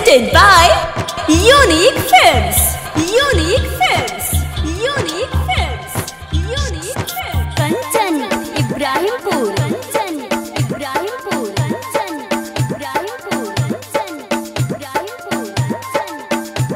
Presented by Unique Films. Unique Films. Unique Films. Unique Films. Kanchan Ibrahimpur Kanchan Ibrahimpur Kanchan Ibrahimpur Kanchan Ibrahimpur Kanchan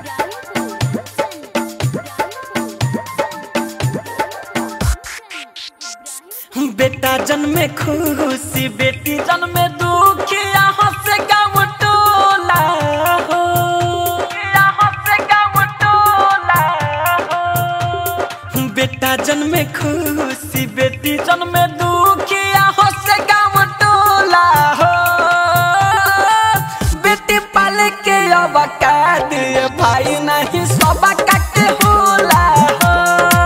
Ibrahimpur बेटा जन्मे खुशी बेटी जन्मे दुखी यहाँ से गाँव टोला हो यहाँ से गाँव टोला हो बेटा जन्मे खुशी बेटी जन्मे दुखी यहाँ से गाँव टोला हो बेटी पाले के अब का दिए भाई नहीं सब काटे होला हो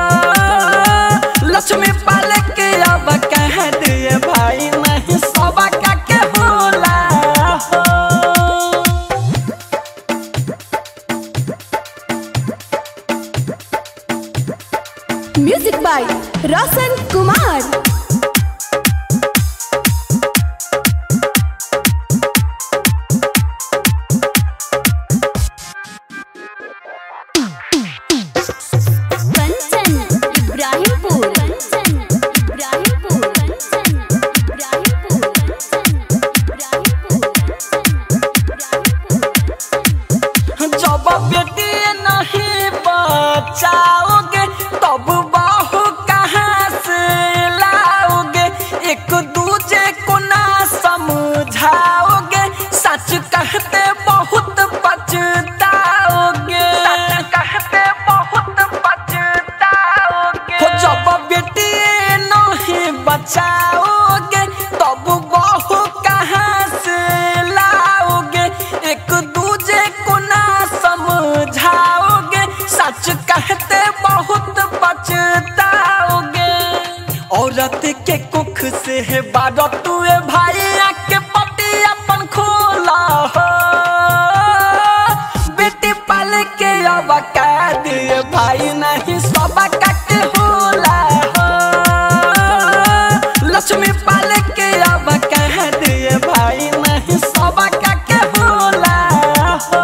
लक्ष्मी पाले के अब कह दिए भाई नहीं सब काके होला हो Music by Roshan Kumar. Kanchan Ibrahimpur Kanchan Ibrahimpur Kanchan Ibrahimpur Kanchan Ibrahimpur जब बेटी नहीं बचाओगे तब बाहू कहाँ से लाओगे एक दूजे को ना समझाओगे सच कहते बहुत पछताओगे सच कहते बहुत पछताओगे हो जब बेटी नहीं बचाओगे तब बाहू कहाँ से लाओगे एक दूजे को ना समझाओगे सच कहते बहुत पछताओगे औरत के कुख से है बारह तुए भाई के पति अपन खोला हो बेटी पाल के अब का दिए भाई नहीं सब कट होला हो लक्ष्मी पाल के अब कह दिए भाई नहीं सब के होला हो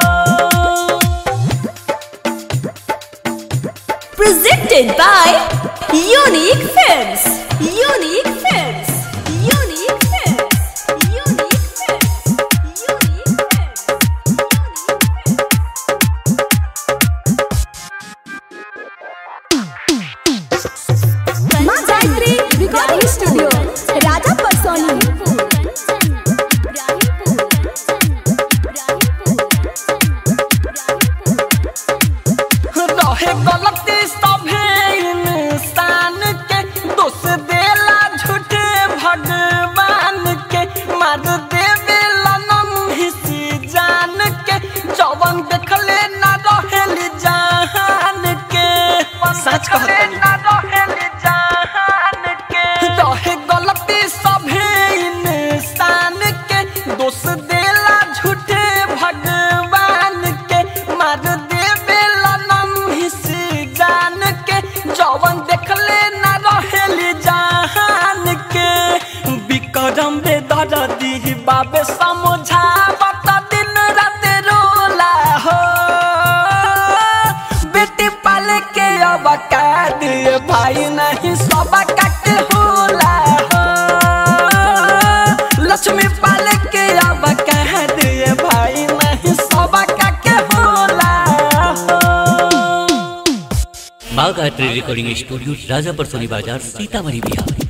Presented by Unique Films. Unique Films. Unique Films. Unique Films. Unique Films. Maa Gayatri recording studio Raja Parsoni Kanchan Ibrahimpur Kanchan Ibrahimpur रहे गलती सभे इंसान के दोष देला झूठे भगवान के मार देवे लनम हिसी जान के जवन देखले ना रहेली जहान के सच कहतनी ना रहेली जहान के रहे गलती सभे इंसान के दोष देला झूठे भगवान के मार देवे लनम हिसी जान के जवन देखले ना रहेली जहान के विक्रम रे दरदी बाबे समझावत दिन रात रोला हो बेटी पाले के अब का दिए भाई नहीं सब कट होला हो लक्ष्मी पाले के अब कह दिए भाई नहीं सब के होला हो माँ गायत्री रिकॉर्डिंग स्टूडियो राजापर सोनी बाजार सीतामढ़ी बिहार